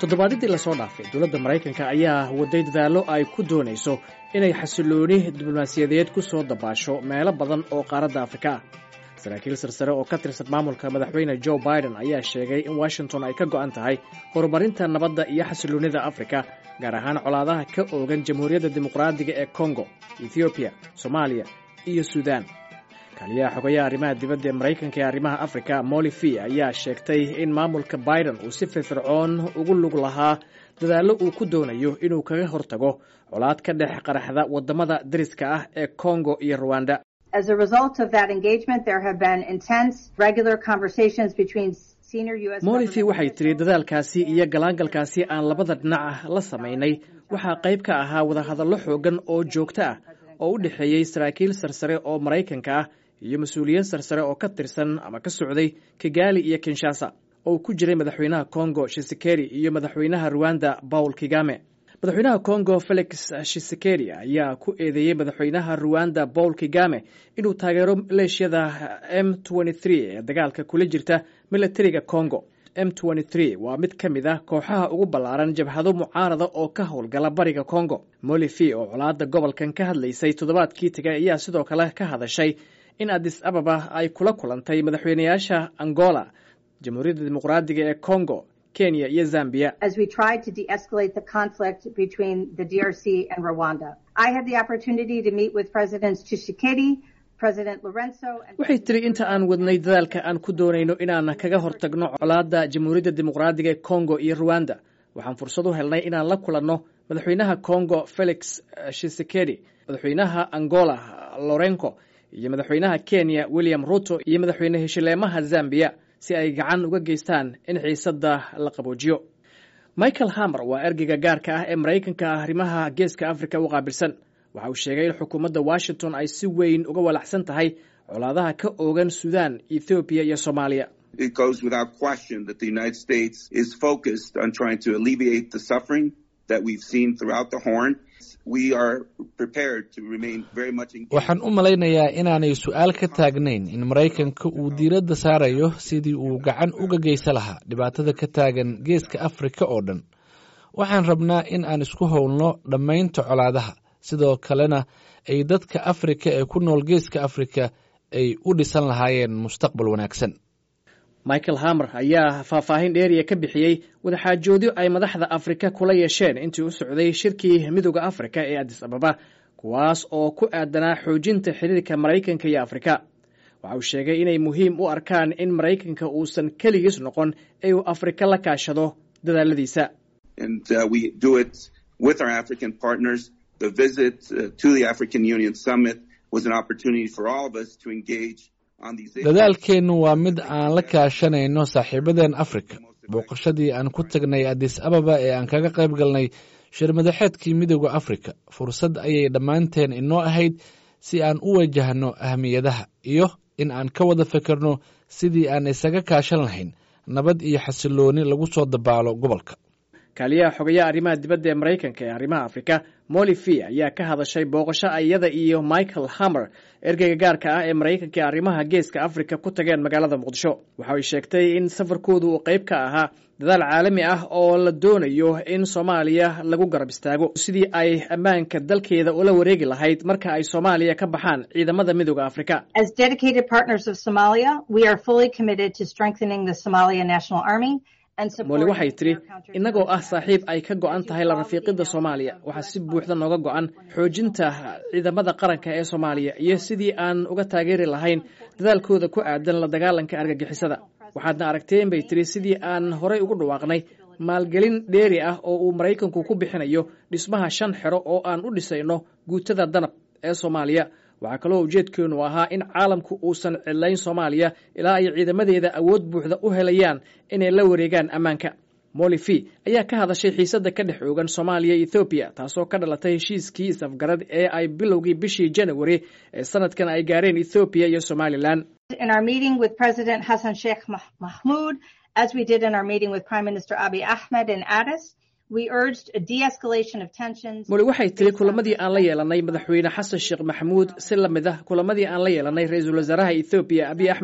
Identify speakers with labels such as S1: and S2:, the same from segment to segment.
S1: toddobaadyadii lasoo dhaafay dowladda maraykanka ayaa waday dadaallo ay ku doonayso inay xasilooni diblomaasiyadeed ku soo dabaasho meelo badan oo qaaradda afrika ah saraakiil sarsare oo ka tirsan maamulka madaxweyne joe biden ayaa sheegay in washington ay ka go'an tahay horumarinta nabadda iyo xasiloonnida afrika gaar ahaan colaadaha ka oogan jamhuuriyadda dimuqraadiga ee kongo ethoobiya soomaaliya iyo suudaan kaaliyaha xogayaha arrimaha dibadda ee maraykanka ee arrimaha afrika molifi ayaa sheegtay in maamulka biden uu si firfircoon ugu lug lahaa dadaallo uu ku doonayo inuu kaga hortago colaad ka dhex qaraxda waddamada dariska ah ee kongo iyo ruwanda
S2: As a result of that engagement, there have been intense, regular conversations between senior U.S.
S1: molifi waxay tiri dadaalkaasi iyo galaangalkaasi aan labada dhinac la samaynay waxaa qayb ka ahaa wadahadallo xoogan oo joogto ah oo u dhexeeyey saraakiil sarsare oo maraykanka ah iyo mas-uuliyiin sarsare oo ka tirsan ama ka socday kigali iyo kinshasa oo ku jiray madaxweynaha kongo shisekeri iyo madaxweynaha ruwanda paul kigame madaxweynaha kongo felix shisekeri ayaa ku eedeeyey madaxweynaha ruwanda paul kigame inuu taageero maleeshiyada m ee dagaalka kula jirta milatariga congo m waa mid ka mid ah kooxaha ugu ballaaran jabhado mucaarada oo ka howlgala bariga congo molifi oo colaada gobolkan ka hadlaysay toddobaadkii tegay ayaa sidoo kale ka hadashay in adis ababa ay kula kulantay madaxweynayaasha angola jamhuuriyadda dimuqraadiga ee congo kenya iyo zambia
S2: as we tried to de-escalate the conflict between the DRC and Rwanda. I had the opportunity to meet with Presidents Tshisekedi, President Lorenzo, and
S1: waxay tiri inta aan wadnay dadaalka aan ku doonayno inaan kaga hortagno colaadda jamhuuriyadda dimuqraadiga ee congo iyo ruwanda waxaan fursad u helnay inaan la kulanno madaxweynaha congo felix shisekedi madaxweynaha angola lorenco iyo madaxweynaha kenya william ruto iyo madaxweyne heshileemaha zambia si ay gacan uga geystaan in xiisadda la qaboojiyo michael hamer waa ergeyga gaarka ah ee maraykanka ah arrimaha geeska afrika u qaabilsan waxa uu sheegay in xukuumadda washington ay si weyn uga walaacsan tahay colaadaha ka oogan suudaan ethoobiya iyo soomaaliya
S3: It goes without question that the United States is focused on trying to alleviate the suffering that we've seen throughout the Horn. We are prepared to remain very much engaged.
S4: waxaan u malaynayaa inaanay su-aal ka taagnayn in maraykanka uu diiradda saarayo sidii uu gacan uga geysan lahaa dhibaatada ka taagan geeska afrika oo dhan waxaan rabnaa in aan isku howlno dhammaynta colaadaha sidoo kalena ay dadka afrika ee ku nool geeska afrika ay u dhisan lahaayeen mustaqbal wanaagsan
S1: michael hamer ayaa faahfaahin dheeriya ka bixiyey wadaxaajoodyo ay madaxda afrika kula yeesheen intii u socday shirkii midooda afrika ee adis ababa kuwaas oo ku aadanaa xoojinta xiriirka maraykanka iyo afrika waxa uu sheegay inay muhiim u arkaan in maraykanka uusan keligiis noqon ee uu afrika la kaashado dadaaladiisa
S3: And uh, we do it with our African partners. The visit uh, to the African Union Summit was an opportunity for all of us to engage on these issues.
S4: dadaalkeennu waa mid aan la kaashanayno saaxiibadeen afrika booqashadii aan ku tagnay adis ababa ee aan kaga qayb galnay shirmadaxeedkii midooda afrika fursad ayay dhammaanteen inoo ahayd si aan u wajahno ahmiyadaha iyo in aan ka wada fikirno sidii aan isaga kaashan lahayn nabad iyo xasilooni lagu soo dabaalo gobolka
S1: kaaliyaha xogayaha arrimaha dibadda ee maraykanka ee arrimaha afrika molifi ayaa ka hadashay booqasho iyada iyo michael hamer ergeyga gaarka ah ee maraykanka ee arrimaha geeska afrika ku tageen magaalada muqdisho waxa ay sheegtay in safarkoodu uu qayb ka ahaa dadaal caalami ah oo la doonayo in soomaaliya lagu garab istaago sidii ay ammaanka dalkeeda ula wareegi lahayd marka ay soomaaliya ka baxaan ciidamada midooda afrika
S2: As dedicated partners of Somalia, we are fully committed to strengthening the Somalia National Army and
S1: mooli
S2: supporting
S1: waxay tiri
S2: their counterinsurgency
S1: innagoo ah saaxiib ay ka go'an tahay la rafiiqidda soomaaliya waxaa si buuxda nooga go'an xoojinta ciidamada qaranka ee soomaaliya iyo sidii aan uga taageeri lahayn dadaalkooda ku aadan la dagaalanka argagixisada waxaadna aragteen bay tiri sidii aan horay ugu dhawaaqnay maalgelin dheeri ah oo uu maraykanku ku bixinayo dhismaha shan xero oo aan u dhisayno guutada danab ee soomaaliya waxaa kaloo ujeedkeenu ahaa in caalamku uusan cidlayn soomaaliya ilaa ay ciidamadeeda awood buuxda u helayaan inay la wareegaan ammaanka molifi ayaa ka hadashay xiisadda ka dhex oogan soomaaliya iyo ethoobiya taasoo ka dhalatay heshiiskii is-afgarad ee ay bilowgii bishii janawari ee sanadkan ay gaareen ethoobiya iyo somalilan
S2: In our meeting with President Hassan Sheikh Mah- Mahmoud, as we did in our meeting with Prime Minister Abiy Ahmed in Addis, we urged a de-escalation of tensions.
S1: moli waxay tiri kulamadii aan la yeelanay madaxweyne xasan sheekh maxamuud si la mid ah kulamadii aan la yeelanay ra-iisul wasaaraha ethoobiya abiy axmed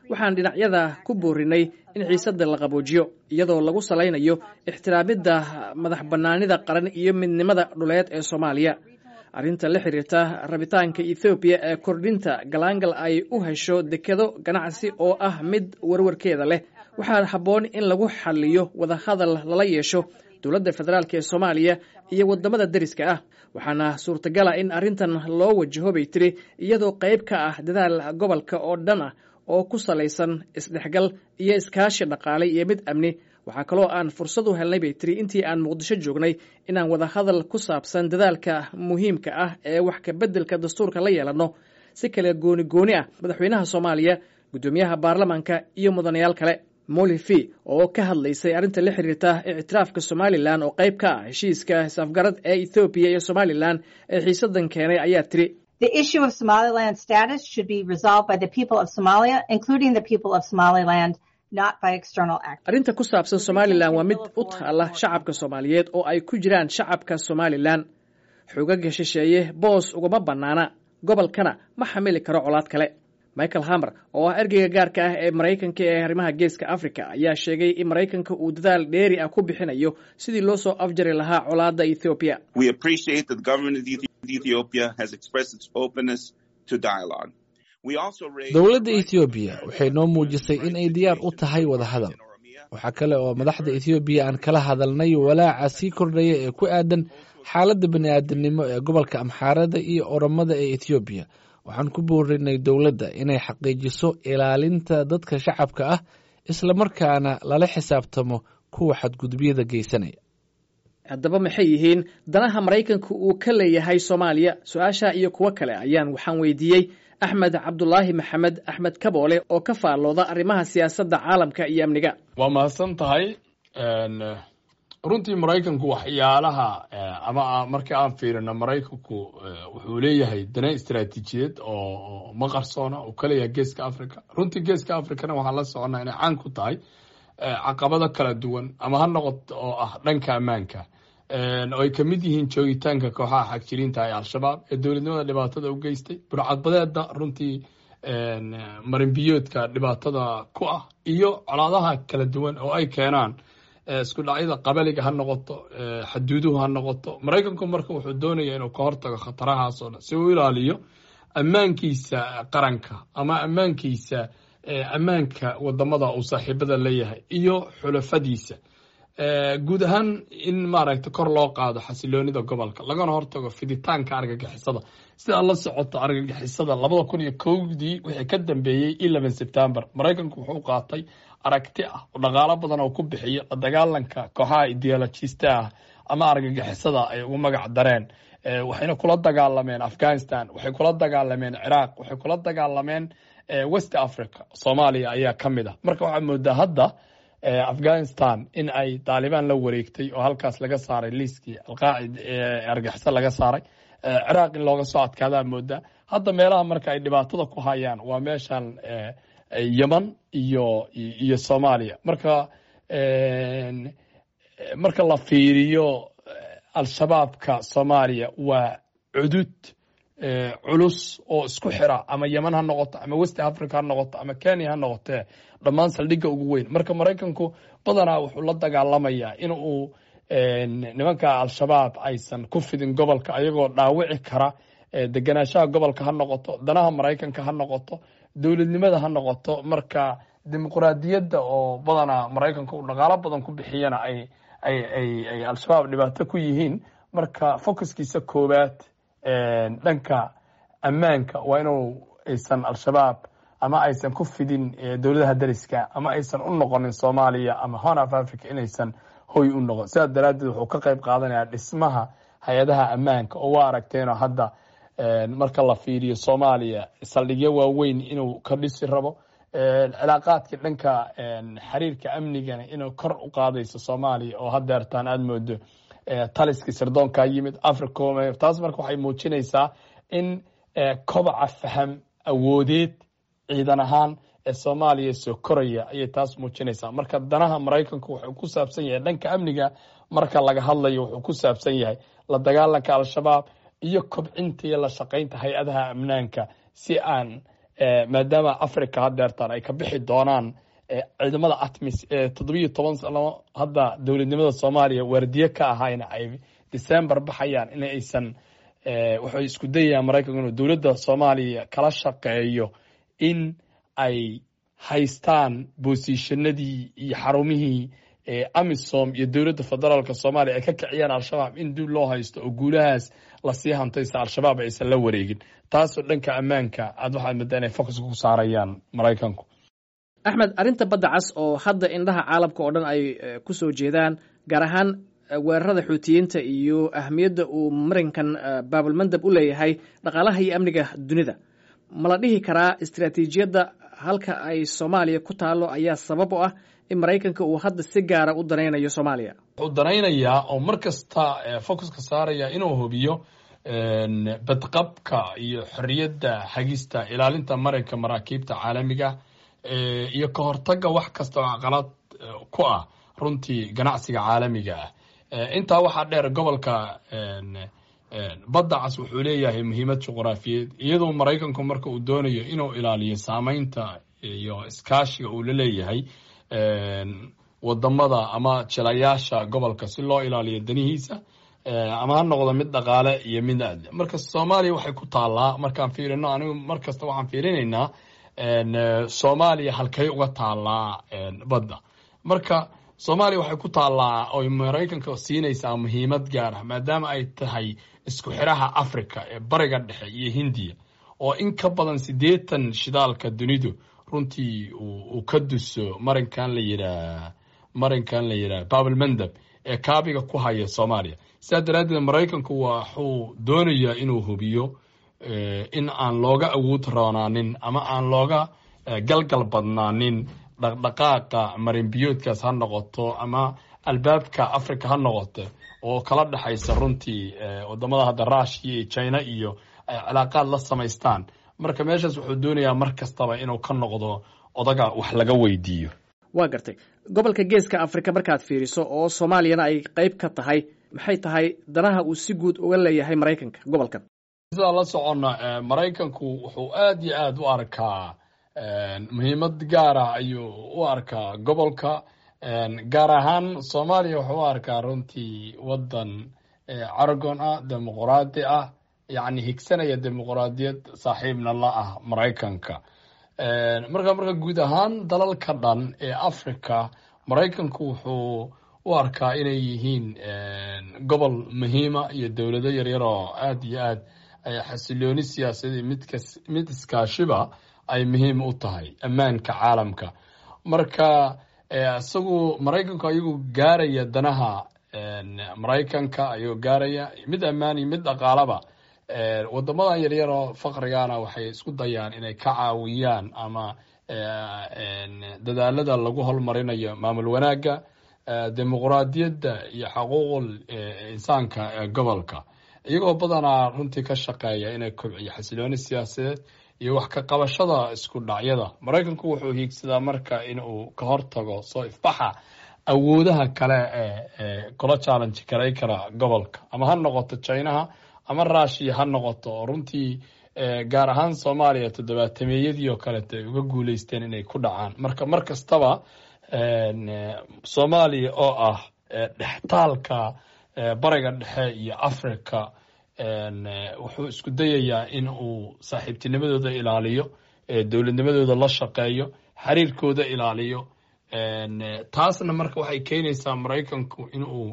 S1: waxaan dhinacyada ku boorinay in xiisadda la qaboojiyo iyadoo lagu salaynayo ixtiraamidda madax bannaanida qaran iyo midnimada dhuleed ee soomaaliya arrinta la xiriirta rabitaanka ethoobiya ee kordhinta galaangal ay u hesho dekedo ganacsi oo ah mid warwarkeeda leh waxaa habboon in lagu xaliyo wadahadal lala yeesho dowladda federaalk ee soomaaliya iyo waddamada deriska ah waxaana suurtagala in arrintan loo wajaho bay tiri iyadoo qayb ka ah dadaal gobolka oo dhan ah oo ku salaysan isdhexgal iyo iskaashi dhaqaale iyo mid amni waxaa kaloo aan fursad u helnay bay tiri intii aan muqdisho joognay inaan wadahadal ku saabsan dadaalka muhiimka ah ee wax kabeddelka dastuurka la yeelanno si kale gooni gooni ah madaxweynaha soomaaliya guddoomiyaha baarlamaanka iyo mudanayaal kale molifi oo ka hadlaysay arrinta la xiriirta ictiraafka somalilan oo qayb ka ah heshiiska is-afgarad ee ethoobiya iyo somalilan ee xiisadan keenay ayaa tiri
S2: The issue of Somaliland status should be resolved by the people of Somalia, including the people of Somaliland, not by external actors.
S1: arrinta ku saabsan somalilan waa mid u taala shacabka soomaaliyeed oo ay ku jiraan shacabka somalilan xogaga shisheeye boos ugama bannaana gobolkana ma xamili karo colaad kale michael hamer oo ah ergeyga gaarka ah ee maraykanka ee arrimaha geeska africa ayaa sheegay in maraykanka uu dadaal dheeri ah ku bixinayo sidii loo soo afjari lahaa colaadda ethoobiya
S3: We appreciate that the government of Ethi- Ethiopia has expressed its openness to dialogue. We also raised
S4: dowladda ethoobiya waxay noo muujisay in ay diyaar u tahay wadahadal waxaa kale oo madaxda ethoobiya aan kala hadalnay walaaca sii kordhaya ee ku aadan xaaladda bani'aadamnimo ee gobolka amxaarada iyo oromada ee ethoobiya waxaan ku boorinay dowladda inay xaqiijiso ilaalinta dadka shacabka ah islamarkaana lala xisaabtamo kuwa xadgudubyada geysanaya
S1: haddaba maxay yihiin danaha maraykanka uu ka leeyahay soomaaliya su-aasha iyo kuwo kale ayaan waxaan weydiiyey axmed cabdulaahi maxamed axmed kaboole oo ka faallooda arrimaha siyaasadda caalamka iyo amniga
S5: waa mahadsan tahay runtii maraykanku waxyaalaha ama markii aan fiirino maraykanku wuxuu leeyahay dana istaraatiijiyeed oo ma qarsoona uu ka leeyahay geeska africa runtii geeska africana waxaan la soconnaa inay caan ku tahay caqabado kala duwan ama ha noqoto oo ah dhanka ammaanka oo ay kamid yihiin joogitaanka kooxaha xagjiriinta ee al-shabaab ee dowladnimada dhibaatada u geystay burcadbadeeda runtii marinbiyoodka dhibaatada ku ah iyo colaadaha kala duwan oo ay keenaan isku dhacyada qabaliga ha noqoto xaduuduhu ha noqoto maraykanku marka wuxuu doonaya inuu ka hortago khatarahaas oo dhan si uu ilaaliyo ammaankiisa qaranka ama ammaankiisa ammaanka wadamada uu saaxiibada leeyahay iyo xulafadiisa guud ahaan in maaragta kor loo qaado xasiloonida gobolka lagana hortago fiditaanka argagixisada sidaa la socoto argagixisada labada kun iyo kowdii wixii ka dambeeyey eleven september maraykanku wuxuu qaatay aragti ah oo dhaqaalo badan oo ku bixiya la dagaalanka kooxaha ideologista ah ama argagixisada ay ugu magac dareen waxayna kula dagaalameen afghanistan waxay kula dagaalameen ciraaq waxay kula dagaalameen west africa soomaaliya ayaa ka mid ah marka waxaa moodaa hadda afghanistan in ay taalibaan la wareegtay oo halkaas laga saaray liiskii alqaacid argaxiso laga saaray ciraaq in looga soo adkaadaa moodaa hadda meelaha marka ay dhibaatada ku hayaan waa meeshan yeman iyo iyo soomaaliya marka marka la fiiriyo al-shabaabka soomaaliya waa cudud culus oo isku xira ama yeman ha noqoto ama west africa ha noqoto ama kenya ha noqotee dhammaan saldhigga ugu weyn marka maraykanku badanaa wuxuu la dagaalamayaa in uu nimanka al-shabaab aysan ku fidin gobolka ayagoo dhaawici kara degenaanshaha gobolka ha noqoto danaha maraykanka ha noqoto dowladnimada ha noqoto marka dimuquraadiyadda oo badanaa maraykanka uu dhaqaalo badan ku bixiyana ay ay ay ay al-shabaab dhibaato ku yihiin marka focuskiisa koowaad dhanka ammaanka waa inuu aysan al-shabaab ama aysan ku fidin dowladaha dariska ama aysan u noqonin soomaaliya ama horn of africa inaysan hoy u noqon sidaas daraaddeed wuxuu ka qayb qaadanayaa dhismaha hay-adaha ammaanka oo waa aragteenoo hadda marka la fiiriyo soomaaliya saldhigyo waaweyn inuu ka dhisi rabo cilaaqaadkii dhanka xiriirka amnigana inuu kor u qaadayso soomaaliya oo hadeertaan aada moodo taliskii sirdoonkaa yimid africom taas marka waxay muujinaysaa in kobaca faham awoodeed ciidan ahaan ee soomaaliya soo koraya ayay taas muujinaysaa marka danaha maraykanku wuxuu ku saabsan yahay dhanka amniga marka laga hadlayo wuxuu ku saabsan yahay la dagaalanka al-shabaab iyo kobcinta iyo la shaqaynta hay-adaha amnaanka si aan maadaama africa hadeertaan ay ka bixi doonaan ciidamada atmis ee toddobiyo toban sano hadda dowladnimada soomaaliya waardiye ka ahayna ay december baxayaan in aysan waxay isku dayayaan maraykanku inuu dowladda soomaaliya kala shaqeeyo in ay haystaan boosishanadii iyo xarumihii amisom iyo dowladda federaalk soomaaliya ay ka kiciyaan al-shabaab in dib loo haysto oo guulahaas lasii hantaysa al-shabaab aysan la wareegin taasoo dhanka ammaanka aad waxaad moodaa inay focuska ku saarayaan maraykanku
S1: axmed arrinta badda cas oo hadda indhaha caalamka oo dhan ay ku soo jeedaan gaar ahaan weerarada xuutiyiinta iyo ahmiyadda uu marinkan baabulmandab u leeyahay dhaqaalaha iyo amniga dunida ma la dhihi karaa istaraatiijiyadda halka ay soomaaliya ku taalo ayaa sabab u ah in maraykanka uu hadda si gaara u danaynayo soomaaliya
S5: wuxuu danaynayaa oo mar kasta focuska saaraya inuu hubiyo badqabka iyo xorriyadda hagista ilaalinta marinka maraakiibta caalamiga iyo ka hortaga wax kasta oo caqalad ku ah runtii ganacsiga caalamiga ah intaa waxaa dheer gobolka badda cas wuxuu leeyahay muhiimad juqraafiyeed iyadoo maraykanku marka uu doonayo inuu ilaaliyo saameynta iyo iskaashiga uu la leeyahay wadamada ama jilayaasha gobolka si loo ilaaliyo danihiisa ama ha noqdo mid dhaqaale iyo mid aad marka soomaaliya waxay ku taallaa markaan fiirino anigu mar kasta waxaan fiirinaynaa soomaaliya halkay uga taallaa badda marka soomaaliya waxay ku taallaa oy maraykanka siinaysaa muhiimad gaar ah maadaama ay tahay isku xiraha africa ee bariga dhexe iyo hindiya oo in ka badan siddeetan shidaalka dunidu runtii uu ka duso marinkan la yiraa marinkan la yidhaha baabulmandab ee kaabiga ku haya soomaaliya sidaa daraaddeed maraykanku waxuu doonayaa inuu hubiyo in aan looga awood roonaanin ama aan looga galgal badnaanin dhaqdhaqaaqa marinbiyoodkaas ha noqoto ama albaabka africa ha noqoto oo kala dhexaysa runtii wadamada hadda rushia iyo china iyo ay cilaaqaad la samaystaan marka meeshaas wuxuu doonayaa mar kastaba inuu ka noqdo odaga wax laga weydiiyo
S1: waa gartay gobolka geeska africa markaad fiiriso oo soomaaliyana ay qayb ka tahay maxay tahay danaha uu si guud uga leeyahay maraykanka gobolkan
S5: sidaa la soconna maraykanku wuxuu aad iyo aad u arkaa muhiimad gaara ayuu u arkaa gobolka gaar ahaan soomaaliya wuxuu u arkaa runtii waddan caragon ah dimuquraadi ah yacni higsanaya dimuquraadiyad saaxiibna la ah maraykanka marka marka guud ahaan dalalka dhan ee africa maraykanku wuxuu u arkaa inay yihiin gobol muhiima iyo dowlado yaryar oo aad iyo aad xasilooni siyaasadii midkas mid iskaashiba ay muhiim u tahay ammaanka caalamka marka isagu maraykanku ayagoo gaaraya danaha maraykanka ayagoo gaaraya mid ammaan iyo mid dhaqaalaba wadamadan yaryaroo faqrigana waxay isku dayaan inay ka caawiyaan ama dadaalada lagu holmarinayo maamul wanaagga dimuquraadiyadda iyo xuquuqul insaanka ee gobolka iyagoo badanaa runtii ka shaqeeya inay kobciyo xasilooni siyaasadeed iyo wax ka qabashada isku dhacyada maraykanku wuxuu hiigsadaa marka in uu ka hortago soo ifbaxa awoodaha kale ee kula challenge garay kara gobolka ama ha noqoto chinaha ama rushiya ha noqoto oo runtii gaar ahaan soomaaliya toddobaatameyadii oo kalete ay uga guuleysteen inay ku dhacaan marka mar kastaba soomaaliya oo ah dhextaalka bariga dhexe iyo africa wuxuu isku dayayaa in uu saaxiibtinimadooda ilaaliyo dowladnimadooda la shaqeeyo xiriirkooda ilaaliyo taasna marka waxay keenaysaa maraykanku in uu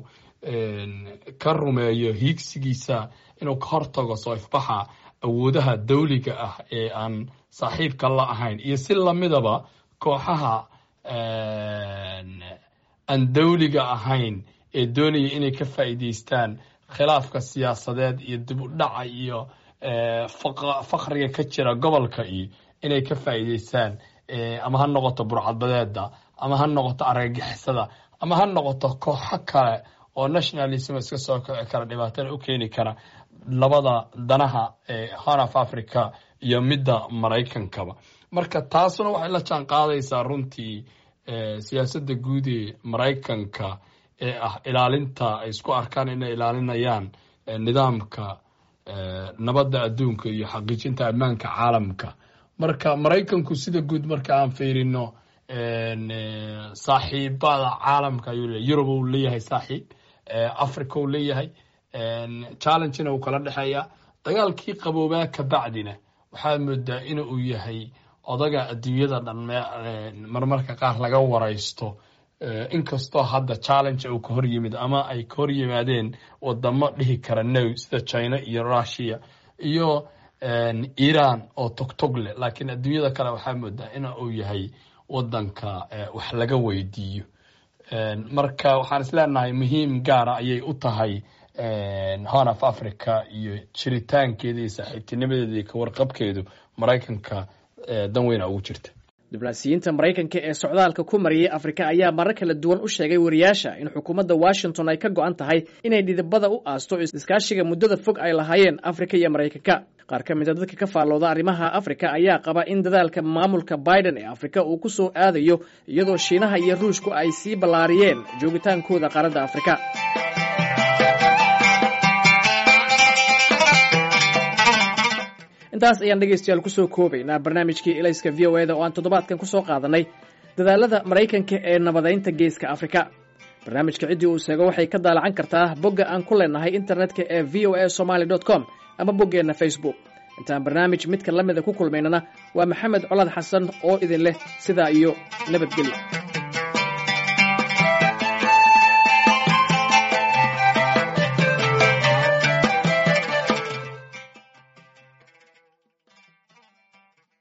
S5: ka rumeeyo hiigsigiisa inuu ka hortago soo ifbaxa awoodaha dawliga ah ee aan saaxiibka la ahayn iyo si lamidaba kooxaha aan dawliga ahayn ee doonaya inay ka faa'iidaystaan khilaafka siyaasadeed iyo dib u dhaca iyo fakriga ka jira gobolka iyo inay ka faa'iidaystaan ama ha noqoto burcadbadeeda ama ha noqoto argagixisada ama ha noqoto kooxo kale oo nationalism iska soo kici kara dhibaatada u keeni kara labada danaha ee horn of africa iyo midda maraykankaba marka taasuna waxay la jaan qaadaysaa runtii siyaasadda guud ee maraykanka ee ah ilaalinta ay isku arkaan inay ilaalinayaan nidaamka nabadda adduunka iyo xaqiijinta ammaanka caalamka marka maraykanku sida guud marka aan fiirino saaxiibada caalamka ayuu leeyahy yurub uu leeyahay saaxiib africa uu leeyahay challengena uu kala dhexeeya dagaalkii qaboobaa ka bacdina waxaa moodaa in uu yahay odaga adduunyada dhan marmarka qaar laga waraysto inkastoo hadda challenge uu ka hor yimid ama ay ka hor yimaadeen wadamo dhihi kara now sida china iyo russia iyo iran oo togtog leh laakiin adduunyada kale waxaa moodaa in uu yahay wadanka wax laga weydiiyo marka waxaan isleenahay muhiim gaara ayay u tahay horn of africa iyo jiritaankeeda iyo saaxiibtinimadeeda iyo kawarqabkeedu maraykanka dan weyna ugu jirta
S1: diblaasiyiinta maraykanka ee socdaalka ku mariyay afrika ayaa marar kala duwan u sheegay wariyaasha in xukuumadda washington ay ka go-an tahay inay dhidibada u aasto iskaashiga muddada fog ay lahaayeen afrika iyo maraykanka qaar ka mid a dadka ka faallooda arrimaha afrika ayaa qaba in dadaalka maamulka biden ee afrika uu ku soo aadayo iyadoo shiinaha iyo ruushku ay sii ballaariyeen joogitaankooda qaaradda afrika intaas ayaan dhegaystayaal kusoo koobaynaa barnaamijkii elayska v o eda oo aan toddobaadkan ku soo qaadanay dadaalada maraykanka ee nabadaynta geeska afrika barnaamijka ciddii uu sheego waxay ka daalacan kartaa bogga aan ku leenahay internetka ee v o a somaly com ama boggeenna facebook intaan barnaamij midka la mida ku kulmaynana waa maxamed colad xasan oo idin leh sidaa iyo nabadgelyo